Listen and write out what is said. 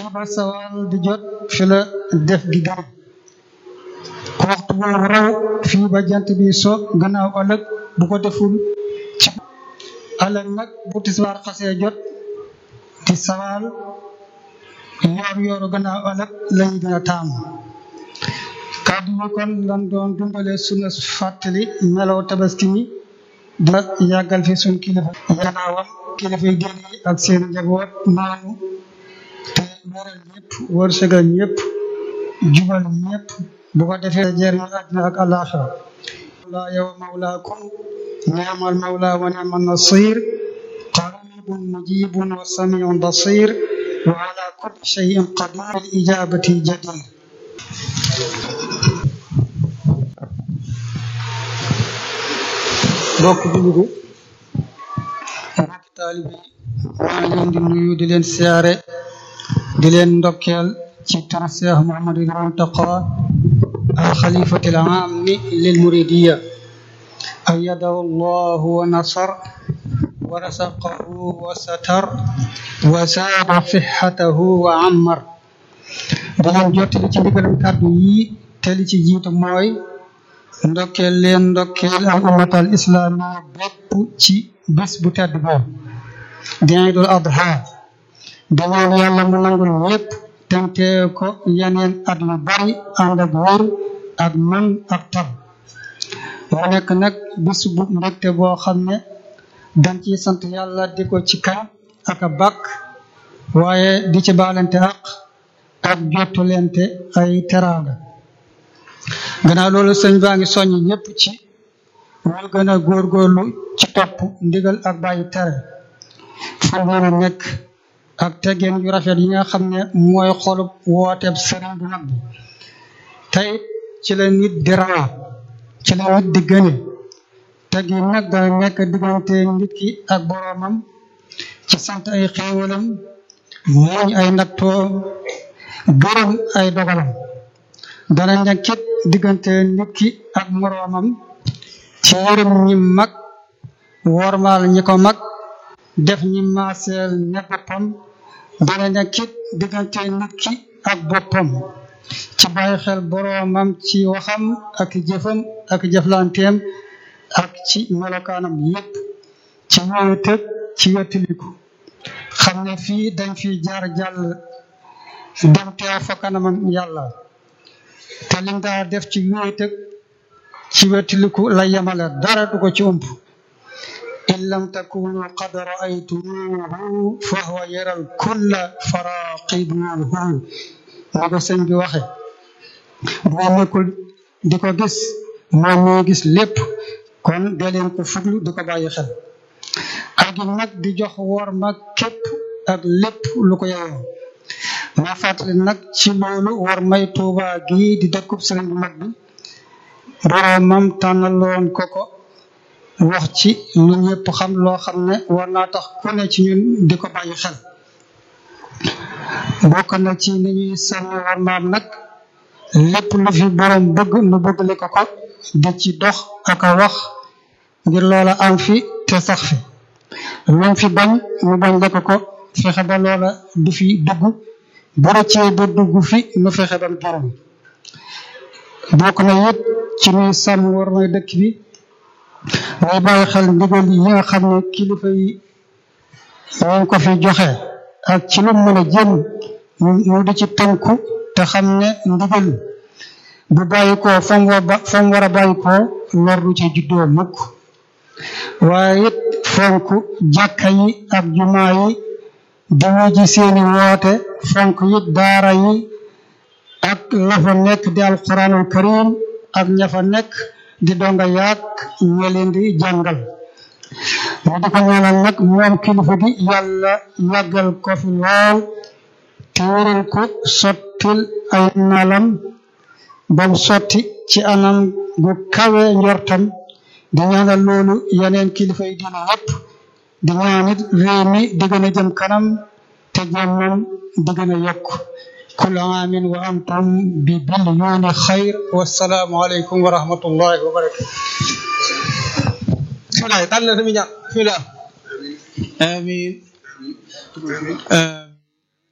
fii ba sawal di jot fi la def gi gën ku waxtu boobu raw fii ba jant bi so gannaaw ëllëg bu ko deful ci ëllëg nag bu tisbaar xasee jot di sawal yoor yooru gannaaw ëllëg lañu gën a taamu kàddu yi kon lan doon dundale sunu fàttali melaw tabaski mi da yàggal fi suñ kilifa gannaawam kilifa yi diine yi ak seen njaboot noonu te wéral ñëpp wërsëgal ñëpp jubal ñëpp bu ko defee jëriñ àddina ak àllaaxira la yow mawlaakum ni'mal mawla wa ni'man nasir qaribun mujibun wa samiun basir wa ala kulli shay'in qadir al ijabati jadir mbokk jullit yi mbokk taalibe yi maa ngi leen di nuyu di leen siyaare di leen ndokkeel ci turu Cheikh Mouhamadul Muntaqa al xalifati al aami lil muridiya ayyadahu llahu wa nasar wa rasaqahu wa satar wa zaada sixatahu wa ammar di leen jottali ci ndigalam kàddu yi te li ci jiitu mooy ndokkeel leen ndokkeel al ummatal islamiya bépp ci bés bu tedd boobu di Iidul Adha di ñaan yàlla mu nangul ñépp tente ko yeneen at yu bari ànd ak wér ak man ak tab mu nekk nag bés bu mbégte boo xam ne dañ ci sant yàlla di ko ci kañ ak a bàkk waaye di ci baalante ak ak jottulente ay teraanga gannaaw loolu sëñ baa ngi soññ ñëpp ci ñu gën a góorgóorlu ci topp ndigal ak bàyyi tere fu mën a nekk ak teggeen yu rafet yi nga xam ne mooy xolub wooteeb sëriñ bu mag bi tey ci la nit di rawaa ci la nit di gëne teggin nag dana nekk diggante nit ki ak boroomam ci sant ay xéewalam muñ ay nattoo gërëm ay dogalam dana nekkit diggante nit ki ak moroomam ci yërëm ñi mag wormaal ñi ko mag def ñi maaseel ne boppam dana nekkit diggante nit ki ak boppam ci bàyyi xel boroomam ci waxam ak jëfam ak jëflanteem ak ci melokaanam yépp ci wéetëg ci wettiliku xam ne fii dañ fi jaar jàll dem teew fa kanamam yàlla te lim daa def ci wéetëg ci wettiliku la yemale dara du ko ci ump in lam takunu qad raaytumuhu fa huwa yaral kulla faraqibuhu moo ko sëñ bi waxe bu nekkul di ko gis moom moo gis lépp kon dee leen ko fuglu di ko bàyyi xel ak nag di jox wor ma képp ak lépp lu ko yeyoo ma fàttali nag ci loolu war may tuuba gi di dëkkub sëriñ bu mag bi boroomam tànnaloon ko ko wax ci lu ñëpp xam loo xam ne war naa tax ku ne ci ñun di ko bàyyi xel bokk na ci ni ñuy sàmm war maam nag lépp lu fi borom bëgg nu bëgg li ko ko di ci dox ak a wax ngir loola am fi te sax fi lu fi bañ mu bañ la ko ko fexe ba loola du fi dugg bu rëccee ba dugg fi nu fexe ba mu génn bokk na it ci ñuy sàmm war may dëkk bi muy bàyyi xel ndigal yi nga xam ne kilifa yi ñu ngi ko fi joxe ak ci lu mën a jëm ñu di ci tënku te xam ne ndigal bu bàyyi ko fa mu war fa mu war a bàyyi ko lor du ci juddoo mukk waaye it fonk jàkka yi ak jumaa yi di wuji seeni woote fonk it daara yi ak la fa nekk di alquranul karim ak ña fa nekk di donga yaak ña leen di jàngal mu di ko ñaanal nag moom kilifa gi yàlla yàggal ko fi lool te wéral ko sottil ay nalam bam sotti ci anam gu kawe njortam di ñaanal loolu yeneen kilifa yi dina yépp di ñaanit réew mi di gën a jëm kanam te jàmmam di gën a yokk كل عام وأنتم ببليون خير والسلام عليكم ورحمة الله وبركاته bismillah tànn na sami ñaan bismillah amin